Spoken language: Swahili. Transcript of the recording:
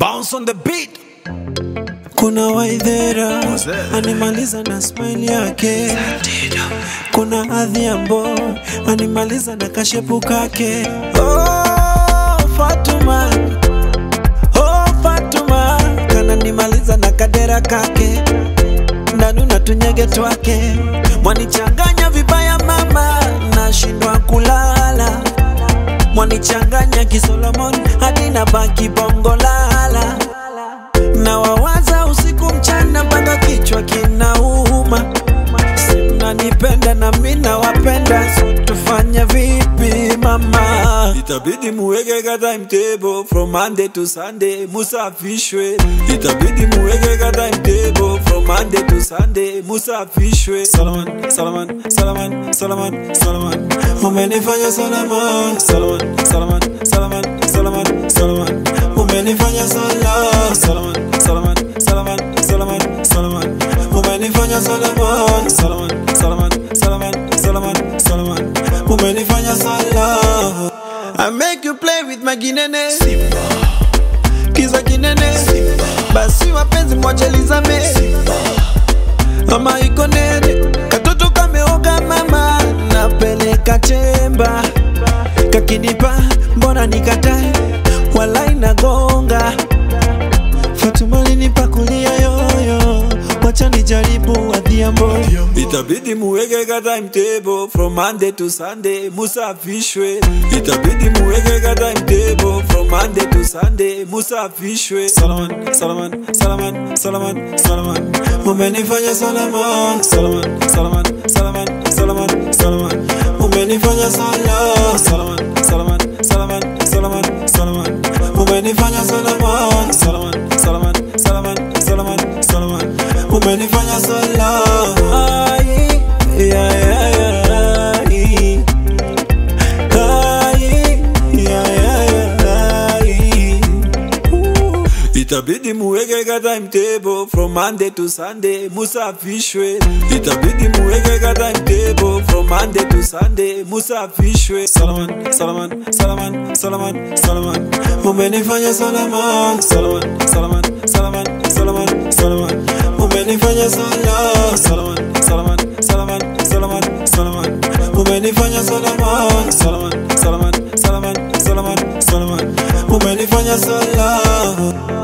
Bounce on the beat. Kuna Waithera What's that? animaliza na smile yake, kuna Adhiambo animaliza na kashepu kake. Oh, Fatuma, oh, Fatuma kananimaliza na kadera kake, ndanu na tunyege twake, mwanichanganya vibaya mama, nashindwa kulala mwanichanganya kisolomon hadi na baki bongo lala na wawaza usiku mchana mpaka kichwa kinauma simnanipenda na mi nawapenda so tufanye vipi mama itabidi muweke ka timetable from monday to sunday musafishwe itabidi muweke ka timetable from monday to sunday musafishwe salaman salaman salaman salaman salaman umenifanya salaman salaman salaman salaman salaman salaman umenifanya sala salaman salaman salaman salaman salaman umenifanya salaman salaman salaman salaman salaman salaman umenifanya sala I make you play with my ginene kiza kinene basi wapenzi mwachelizame mama iko nene katoto kameoga mama napeleka chemba kakinipa mbona nikatae wala inagonga Fatuma linipa kulia yoyo wacha nijaribu adhiambo itabidi muweke ka timetable from monday to sunday musafishwe itabidi muweke ka timetable from monday to sunday musafishwe salaman salaman salaman salaman salaman umenifanya salaman salaman salaman salaman salaman salaman umenifanya sala salaman salaman salaman salaman salaman umenifanya salaman salaman salaman salaman salaman salaman umenifanya sala Ai, ya, ya, ya, ai. Ai, ya, ya, ya, ai. Ooh. itabidi muweke ka timetable from monday to sunday musafishwe itabidi muweke ka timetable from monday to sunday musafishwe salaman salaman salaman salaman salaman umenifanya salaman salaman salaman salaman salaman salaman umenifanya sala salaman salaman salaman salaman salaman umenifanya salaman salaman salaman salaman salaman salaman umenifanya sala